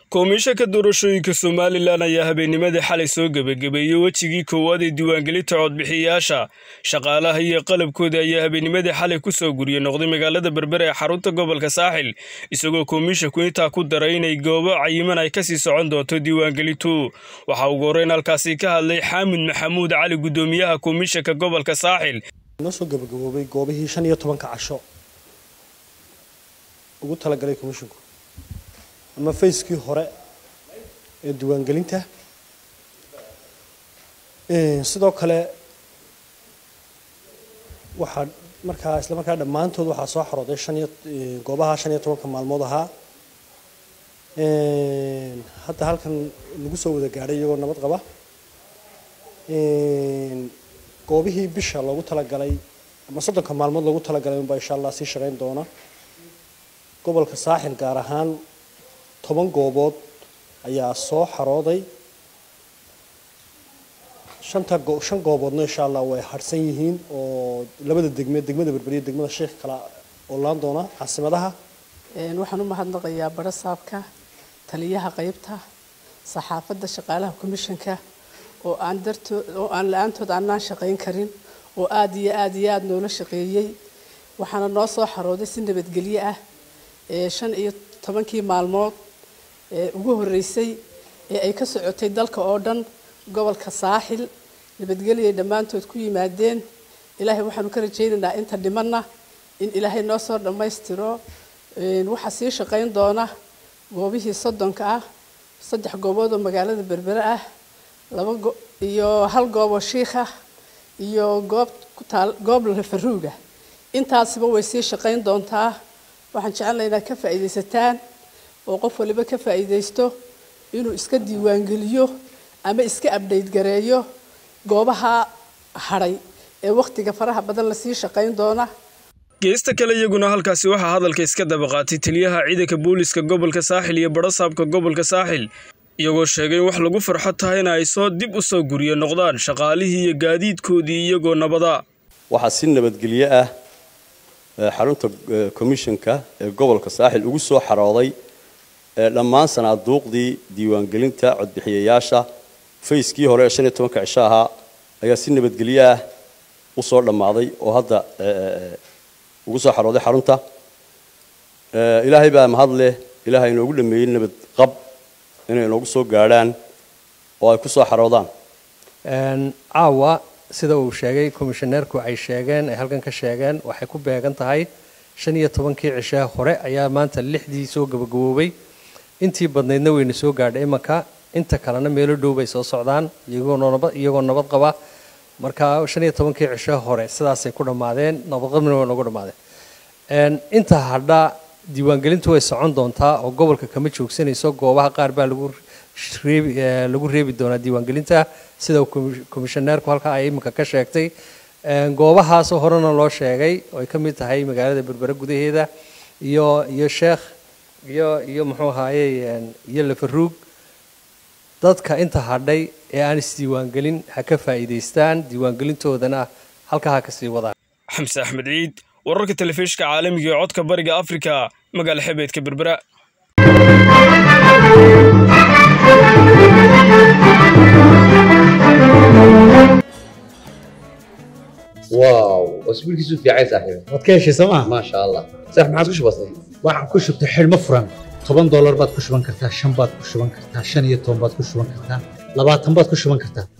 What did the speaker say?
koomiishanka doorashooyinka somalilan ayaa habeennimadii xalay soo gebagabeeyey wejigii koowaad ee diiwaangelinta codbixiyayaasha shaqaalaha iyo qalabkooda ayaa habeennimadii xalay ku soo gurye noqday magaalada berbere ee xarunta gobolka saaxil isagoo koomiishanku intaa ku daray inay goobo cayiman ay kasii socon doonto diiwaangelintu waxaa ugu horreyn halkaasi ka hadlay xaamud maxamuud cali guddoomiyaha koomiishanka gobolka saaxil noo soo gabagaboobay goobihii shan iyo tobanka casho ugu talagalay komishinku ama fayskii hore ee diiwaangelinta sidoo kale waxaa markaa isla markaa dhammaantood waxaa soo xarooday shan iyo goobaha shan iyo tobanka maalmood ahaa hadda halkan lagu soo wada gaadhay iyagoo nabad qaba goobihii bisha loogu talagalay ama soddonka maalmood loogu talagalay unbaa insha allah sii shaqayn doona gobolka saaxil gaar ahaan toban goobood ayaa soo xarooday shanta shan gooboodna insha allah way harsan yihiin oo labada degme degmada berberiya degmada sheekh kala oolaan doona caasimadaha waxaan u mahadnaqayaa bara saabka taliyaha qaybta saxaafadda shaqaalaha komishanka oo aan dartood oo aan la-aantood aanaan shaqayn karin oo aada iyo aada iyo aada noola shaqeeyey waxaana noo soo xarooday si nabadgelyo ah ee shan iyo tobankii maalmood ee ugu horreysay ee ay ka socotay dalka oo dhan gobolka saaxil nabadgelyay dhammaantood ku yimaadeen ilaahay waxaanu ka rajaynaynaa inta dhimanna in ilaahay noo soo dhammaystiro waxaa sii shaqayn doona goobihii soddonka ah saddex goobood oo magaalada berbere ah laba iyo hal goob oo shiikh ah iyo goob ku taal goob lafaruuga intaasiba way sii shaqayn doontaa waxaan jecelnay inaad ka faa'iidaysataan oo qof waliba ka faa'iidaysto inuu iska diiwaangeliyo ama iska abdhayt gareeyo goobaha hadhay ee wakhtiga faraha badan lasii shaqayn doona geesta kale iyaguna halkaasi waxaa hadalka iska daba qaatay taliyaha ciidanka booliska gobolka saaxil iyo badhasaabka gobolka saaxil iyagoo sheegay in wax lagu farxo tahayna ay soo dib u soo gurye noqdaan shaqaalihii iyo gaadiidkoodii iyagoo nabada waxaa si nabadgelyo ah xarunta komishanka ee gobolka saaxil ugu soo xarooday dhammaan sanaaduuqdii diiwaangelinta codbixiyayaasha fayskii hore ee shan iyo tobanka cisho ahaa ayaa si nabadgelyo ah u soo dhammaaday oo hadda ugu soo xarooday xarunta ilaahay baa mahad leh ilaahay inoogu dhameeyey nabad qab inay inoogu soo gaadhaan oo ay ku soo xaroodaan caawa sida uu sheegay komishaneerku ay sheegeen ay halkan ka sheegeen waxay ku beegan tahay shan iyo tobankii cishaha hore ayaa maanta lixdii soo gabagaboobay intii badnaydna wayna soo gaadhay imanka inta kalena meelo dhow bay soo socdaan iyagoo nabad qaba marka shan iyo tobankii cishaha hore sidaasay ku dhammaadeen nabadqabna way noogu dhammaadeen inta hadha diiwaangelintu way socon doontaa oo gobolka kama joogsanayso goobaha qaar baa lagu lagu reebi doonaa diiwaangelinta sida komishaneerku halkaa ay iminka ka sheegtay goobahaasoo horena loo sheegay oo ay ka mid tahay magaalada berbere gudaheeda iyo iyo sheekh iyo iyo muxuu ahaaye iyo lafaruug dadka inta hadhay ee aan isdiiwaangelin ha ka faa'iidaystaan diiwaangelintoodana halkaa ha kasii wadaan xamse axmed ciid wararka telefishka caalamiga ee codka bariga afrika magaala xebeedka berbera واو اسبوع كيسو في عايز صاحبي waad ka heshay sooma ما شاء الله صح ما عادش بسيط waxaan ku shubtay xidhmo furan toban doolar baad ku shuban kartaa shan baad ku shuban kartaa shan iyo toban baad ku shuban kartaa labaatan baad ku shuban kartaa